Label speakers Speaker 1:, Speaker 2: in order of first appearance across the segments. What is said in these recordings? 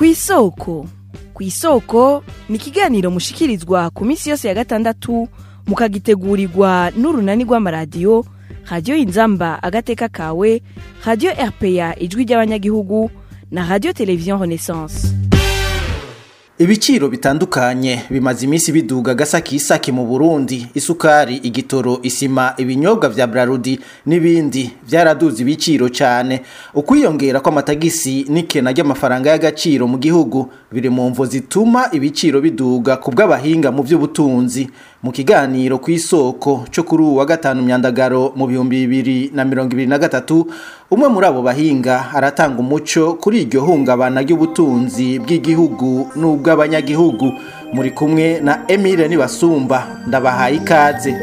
Speaker 1: ku isoko ku isoko ni ikiganiro mushikirizwa ku minsi yose ya gatandatu mukagitegurirwa n'urunani rw'amaradiyo radiyo inzamba agateka kawe radiyo rpa ijwi ry'abanyagihugu na radiyo televiziyo renaissance
Speaker 2: Ibiciro bitandukanye bimaze iminsi biduga gasakisaki mu Burundi isukari igitoro isima ibinyobwa vya Brarudi n'ibindi vyaraduze ibiciro cyane ukwiyongera kw'amatagisi n'ikena ry'amafaranga y'agaciro mu gihugu biri mu mvo zituma ibiciro biduga ku bw'abahinga mu by'ubutunzi mu kiganiro ku isoko cyo kuri uwa gatanu myandagaro mu bihumbi bibiri na mirongo ibiri na gatatu umwe muri abo bahinga aratanga umuco kuri iryo hungabana ry'ubutunzi bw'igihugu n'ubw'abanyagihugu muri kumwe na Emile Nibasumba ndabahaye ikaze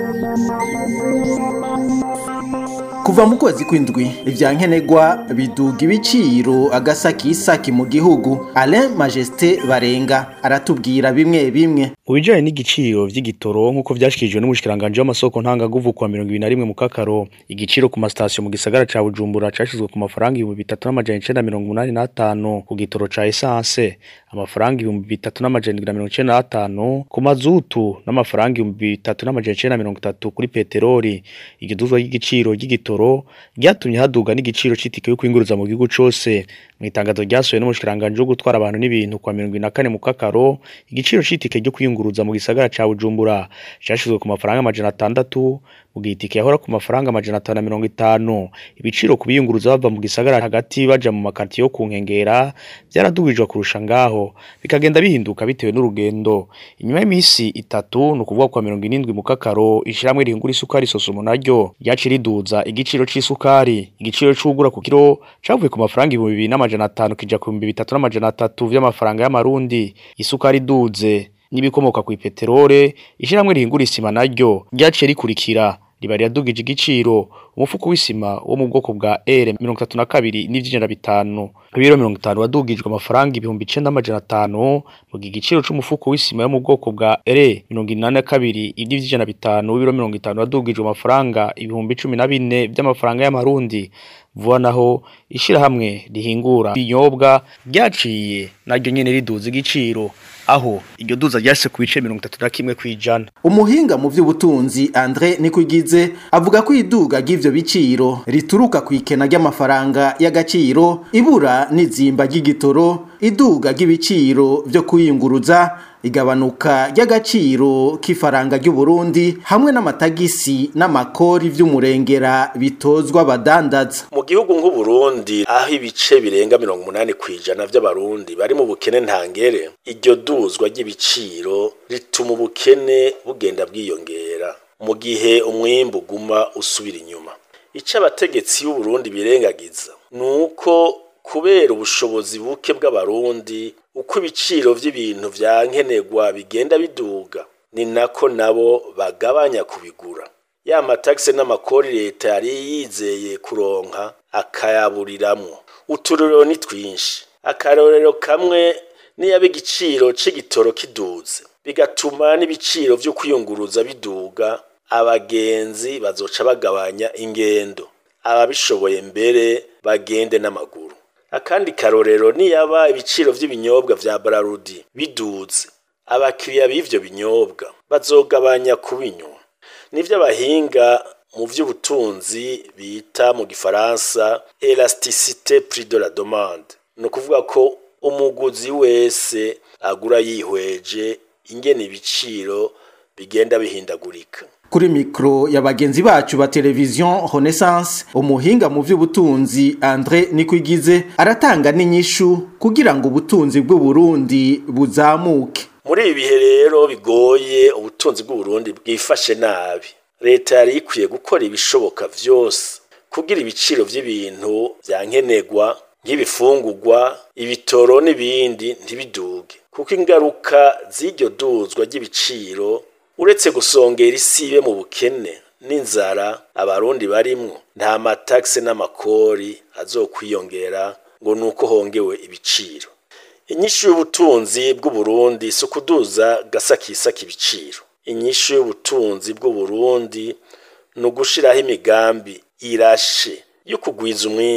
Speaker 2: kuva mu kwezi kw'indwi ivya nkenerwa biduga ibiciro agasakisaki mu gihugu Alain Majesté Barenga aratubwira bimwe bimwe
Speaker 3: mu bijanye n'igiciro vy'igitoro nk'uko vyashikirijwe n'umushikiranganje w'amasoko ntangaguvu kwa mirongo ibiri na rimwe mu kakaro igiciro ku masitasiyo mu gisagara ca bujumbura cashizwe ku mafaranga ibihumbi bitatu n'amajana icenda mirongo umunani n'atanu ku gitoro ca esanse amafaranga ibihumbi bitatu n'amajana indwi na mirongo icenda n'atanu ku mazutu n'amafaranga ibihumbi bitatu n'amajana icenda mirongo itatu kuri peteroli iryo duzwa ry'igiciro ry'igitoro ryatumye haduga n'igiciro c'itike yo kwinguruza mu gihugu cose mu itangazo ryasohoye n'umushikiranganje wo gutwara abantu n'ibintu kwa mirongo ine na kane mu kakaro igiciro c'itike ryo kwiyunguruza mu gisagara ca bujumbura cashizwe ku mafaranga amajana atandatu mu gihe itike yahora ku mafaranga amajana atanu na mirongo itanu ibiciro ku biyunguruza bava mu gisagara hagati baja mu makartiye yo ku nkengera vyaradugijwe kurusha ngaho bikagenda bihinduka bitewe n'urugendo inyuma y'imisi itatu ni ukuvuga kwa mirongo inindwi mu kakaro ishirahamwe rihingura isukari sosumo naryo ryaciye riduza igiciro c'isukari igiciro c'ugura ku kiro cavuye ku mafaranga ibihumbi bibiri n'amajana atanu kija ku bihumbi bitatu n'amajana atatu vy'amafaranga y'amarundi isukari iduze n'ibikomoka ku ipeterole ishirahamwe rihingura isima naryo ryaciye rikurikira riba riradugije igiciro umufuko w'isima wo mu bwoko bwa R mirongo itatu na kabiri n'ivy'ijana bitanu ibiro mirongo itanu wadugijwe amafaranga ibihumbi icenda amajana atanu mu gihe igiciro c'umufuko w'isima yo mu bwoko bwa R mirongo inani na kabiri ivy'ijana bitanu w'ibiro mirongo itanu wadugijwe amafaranga ibihumbi cumi na bine vy'amafaranga y'amarundi vuba naho ishirahamwe rihingura ibinyobwa ryaciye naryo nyene riduza igiciro aho iryo duza ryashitse ku bice mirongo itatu na kimwe kw'ijana
Speaker 2: umuhinga mu by'ubutunzi Andre Nikwigize avuga ko iduga ry'ivyo biciro rituruka ku ikena ry'amafaranga y'agaciro ibura n'izimba ry'igitoro iduga ry'ibiciro vyo kwiyunguruza igabanuka ry'agaciro k'ifaranga ry'u Burundi hamwe n'amatagisi n'amakori vy'umurengera bitozwa abadandaza
Speaker 4: mu gihugu nk'u Burundi aho ibice birenga mirongo umunani kw'ijana vy'abarundi bari mu bukene ntangere iryo duzwa ry'ibiciro rituma ubukene bugenda bwiyongera mu gihe umwimbu uguma usubira inyuma ico abategetsi b'u Burundi birengagiza nuko kubera ubushobozi buke bw'abarundi uko ibiciro vy'ibintu vya nkenerwa bigenda biduga ni nako nabo bagabanya kubigura ya matakse n'amakori leta yari yizeye kuronka akayaburiramwo uturorero ni twinshi akarorero kamwe niyaba igiciro c'igitoro kiduze bigatuma n'ibiciro vyo kwiyunguruza biduga abagenzi bazoca bagabanya ingendo ababishoboye mbere bagende n'amaguru akandi karorero niyaba ibiciro vy'ibinyobwa vya Brarudi biduze abakiriya b'ivyo binyobwa bazogabanya kubinywa nivyo abahinga mu vy'ubutunzi bita mu gifaransa elasticité prix de la demande ni ukuvuga ko umuguzi wese agura yihweje ingene ibiciro bigenda bihindagurika
Speaker 2: kuri mikro ya bagenzi bacu ba televiziyo Renaissance umuhinga mu by'ubutunzi Andre Nikwigize aratanga n'inyishu kugira ngo ubutunzi bw'u Burundi buzamuke
Speaker 4: muri ibi bihe rero bigoye ubutunzi bw'u Burundi bwifashe nabi leta yari ikwiye gukora ibishoboka vyose kugira ibiciro vy'ibintu vya nkenerwa nk'ibifungurwa ibitoro n'ibindi ntibiduge kuko ingaruka z'iryo duzwa ry'ibiciro uretse gusongera isibe mu bukene n'inzara abarundi barimwo nta matakse n'amakori azokwiyongera ngo nuko hongewe ibiciro inyishu y'ubutunzi bw'u Burundi si ukuduza gasakisaka ibiciro inyishu y'ubutunzi bw'u Burundi ni ugushiraho imigambi irashe yo kugwiza umwimbu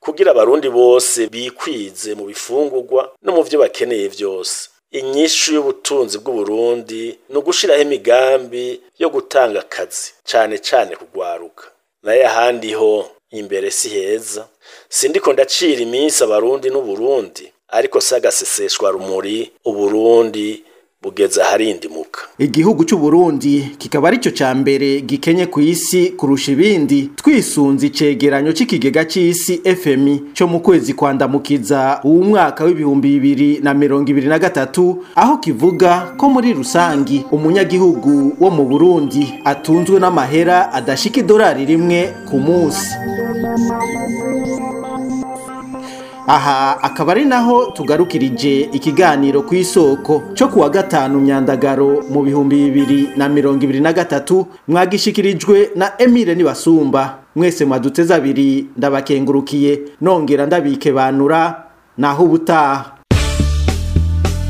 Speaker 4: kugira abarundi bose bikwize mu bifungurwa no mu vyo bakeneye vyose inyishu y'ubutunzi bw'uburundi ni ugushiraho imigambi yo gutanga akazi cane cane kugwaruka naye ahandi ho imbere si heza sindiko ndacira iminsi abarundi n'uburundi ariko si agaseseshwa rumuri uburundi bugeze aharindimuka
Speaker 2: igihugu cy'u Burundi kikaba arico ca mbere gikenye ku isi kurusha ibindi twisunze icegeranyo c'ikigega c'isi FMI cyo mu kwezi kwandamukiza uwu mwaka w'ibihumbi bibiri na mirongo ibiri na gatatu aho kivuga ko muri rusangi umunyagihugu wo mu Burundi atunzwe n'amahera adashika idolari rimwe ku munsi aha akaba ari naho tugarukirije ikiganiro ku isoko cyo kuwa gatanu myandagaro mu bihumbi bibiri na mirongo ibiri na gatatu mwagishikirijwe na Emile Nibasumba mwese mwaduteze abiri ndabakengurukiye nongera ndabike banura naho ubutaha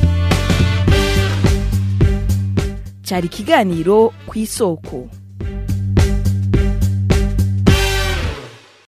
Speaker 1: cyari ikiganiro ku isoko